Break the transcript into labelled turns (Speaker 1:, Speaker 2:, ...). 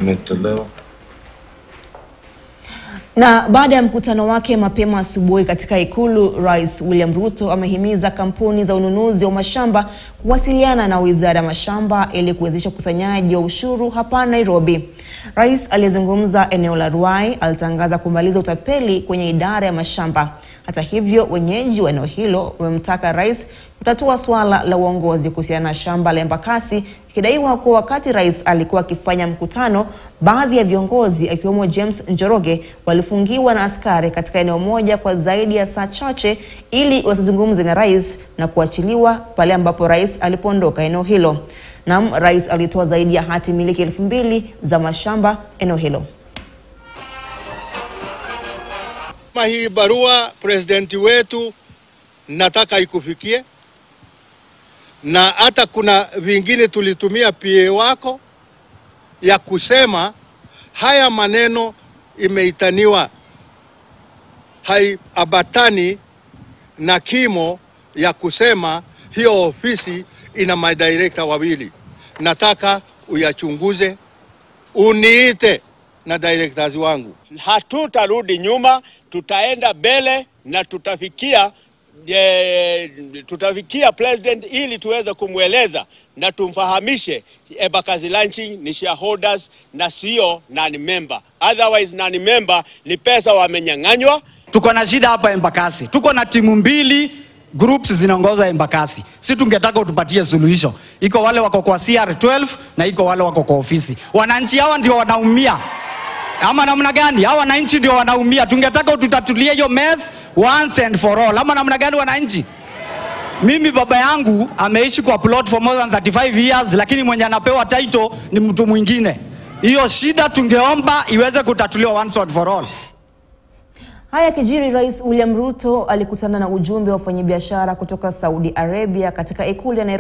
Speaker 1: imetolewa.
Speaker 2: Na baada ya mkutano wake mapema asubuhi katika Ikulu, Rais William Ruto amehimiza kampuni za ununuzi wa mashamba kuwasiliana na Wizara ya Mashamba ili kuwezesha ukusanyaji wa ushuru hapa Nairobi. Rais aliyezungumza eneo la Ruai alitangaza kumaliza utapeli kwenye idara ya mashamba. Hata hivyo, wenyeji wa eneo hilo wamemtaka rais kutatua suala la uongozi kuhusiana na shamba la Embakasi, ikidaiwa kuwa wakati rais alikuwa akifanya mkutano, baadhi ya viongozi akiwemo James Njoroge walifungiwa na askari katika eneo moja kwa zaidi ya saa chache ili wasizungumze na rais na kuachiliwa pale ambapo rais alipoondoka eneo hilo. Naam, rais alitoa zaidi ya hati miliki elfu mbili za mashamba eneo hilo.
Speaker 3: Kama hii barua presidenti wetu nataka ikufikie, na hata kuna vingine tulitumia PA wako ya kusema haya maneno imeitaniwa haiambatani na kimo ya kusema hiyo ofisi ina madirekta wawili. Nataka uyachunguze, uniite na directors wangu.
Speaker 4: Hatutarudi nyuma, tutaenda mbele na tutafikia e, tutafikia president ili tuweze kumweleza na tumfahamishe Embakasi Ranching ni shareholders na sio nani member. Otherwise nani member ni pesa wamenyang'anywa.
Speaker 5: Tuko na shida hapa Embakasi, tuko na timu mbili groups zinaongoza Embakasi. Si tungetaka utupatie suluhisho. Iko wale wako kwa CR12 na iko wale wako kwa ofisi. Wananchi hawa ndio wanaumia ama namna gani? Hawa wananchi ndio wanaumia. Tungetaka ututatulie hiyo mess once and for all, ama namna gani wananchi? Mimi baba yangu ameishi kwa plot for more than 35 years, lakini mwenye anapewa title ni mtu mwingine. Hiyo shida tungeomba iweze kutatuliwa once and for all.
Speaker 2: Haya kijiri, Rais William Ruto alikutana na ujumbe wa wafanyabiashara kutoka Saudi Arabia katika ikulu ya Nairobi.